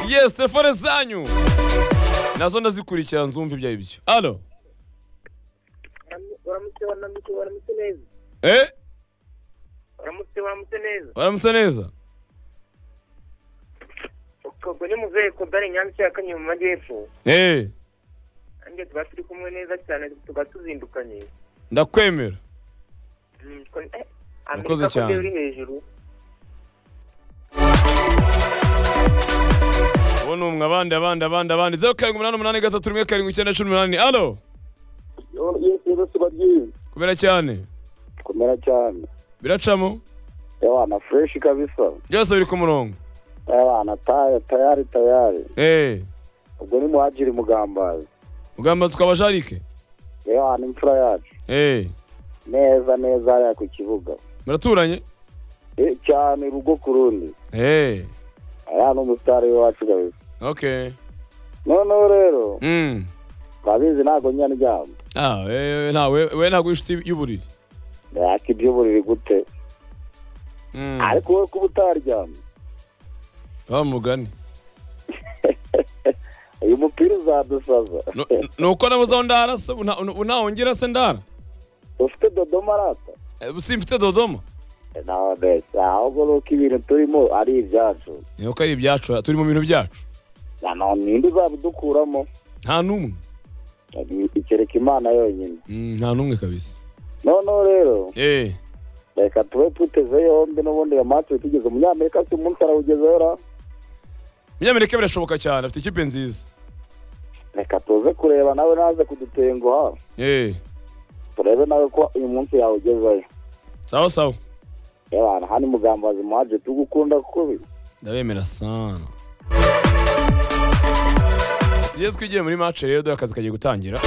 Yes, telefone zanyu nazo ndazikurikira nzumva ibyo ari byo alo uramutse waramutse waramutse neza eh uramutse waramutse neza waramutse neza ubwo ni muzehe kodari nyamshyi ya kanyine mu majyepfo eh nanjye tuba turi kumwe neza cyane tuba tuzindukanye ndakwemera Mm, ko- eh, Urakoze amerika cyane. kode uri hejuru ubona umwe abandi abandi abandi abandi zeru karindwi umunani umunani gatatu rimwe karindwi icyenda cumi n'umunani alo yesu yesu baryizi kubera cyane komera cyane biracamo yabana fureshi kabisa byose biri ku murongo yabana taya tayari tayari eh ubwo ni muhagiri mugambazi ugambaza ukaba jarike yabana imfura yacu eh neza neza hariya ku kibuga muraturanye Eh, cyane urugo ku rundi eh hariya n'umusitari wacu kabisa okay noneho rero mm babizi ntabwo nyina ryamba ah eh, nta we we ntabwo w'inshuti y'uburiri yaka iby'uburiri gute mm ariko wowe kuba utaryama wa mugani uyu mupira uzadusaza Nu- nuko nabuze aho ndara se una- una- unahongera se ndara ufite dodoma arata Eh, simfite dodoma naho mbese ahubwo ni uko ibintu turimo ari ibyacu niho ko ari ibyacu turi mu bintu byacu na none indi uzabidukuramo nta n'umwe ikereka imana yonyine Mm, nta n'umwe kabisa noneho rero eh reka tube tuteze yombi n'ubundi iyo matwi tugeze umunyamerika si umunsi arawugezeho ra umunyamerika birashoboka cyane afite ikipe nziza reka tuze kureba nawe naze kudutenguha eh turebe nawe ko uyu munsi yawugezeyo sawa sawa yabana hani mugambazi muhaje tugukunda kubi ndabemera sana tujye twigiye muri match rero dore akazi kagiye gutangira